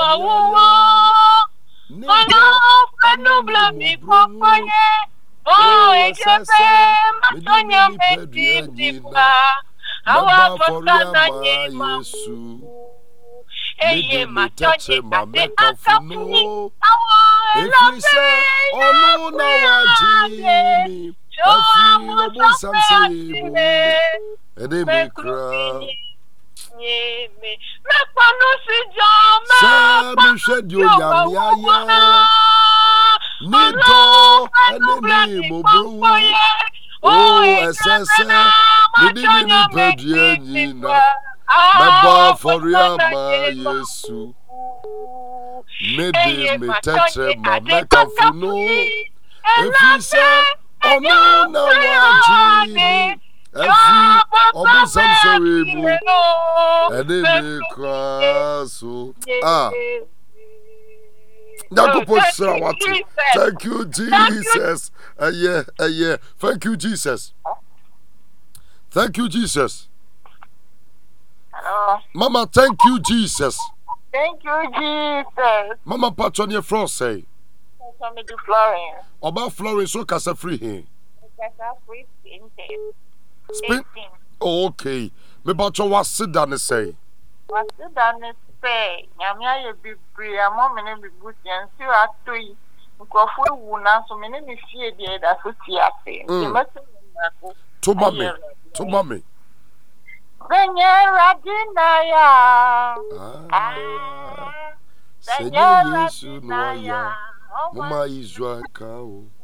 wúwo ọ̀nà fẹ́nu blami kọ́kọ́ yẹ ó èdè bẹ́ẹ̀ mọ́tọ́nyà méjì nípa àwọn afọ́tà náà yẹ máa wú eye màtọ́nyẹ kàdé àkàfúnni àwọn Efiri sɛ ɔno na wagye ẹlọ́fẹ́ mi tó afi àwọn ɔbonsam sọ́fẹ́ sɛ àti yɛbu rẹ̀. ɛne me koraa Nyeme, mẹ́pọ̀nù sí jọ sɛ mẹ́pọ̀ mehwɛ deɛ onyame ayɛ ne dɔ ɛne ne mmɔborɔwu o ɛsɛ sɛ mede me nipadua nyina mɛbɔ afɔre ama yesu mede me tɛtrɛma mɛkamfo no ɛfiri sɛ ɔno na wagye me afi ɔbonsam sɔre mu ɛne me koraa so a nyankopɔn hyira wate thank you jesus ɛyɛ ɛyɛ thank you jesus thank you jesus Hello. mama thank you jesus Thank you, Jesus. mama patɔ ne ɛfrɛ sɛe Tommy de Florence. ɔba florence so kasa firi he Kasa free painting. Spin- oh, okay mepatɔ wase da ne sɛe Wasi da ne sɛ nyame ayɛ bebree ama me ne me busua nsi ato yi nkurɔfoɔ ewu nanso me ne me fie deɛ ɛda so te ase nti Mm. mɛsɛ me mmaako to ma me ayɛ Awurade. to ma me Sɛnyɛ Awurade na yɛ Ah, a. sɛ Sɛnyɛ nyɛ yesu Awurade na na yɛ ɔyɛ a. moma israel ka o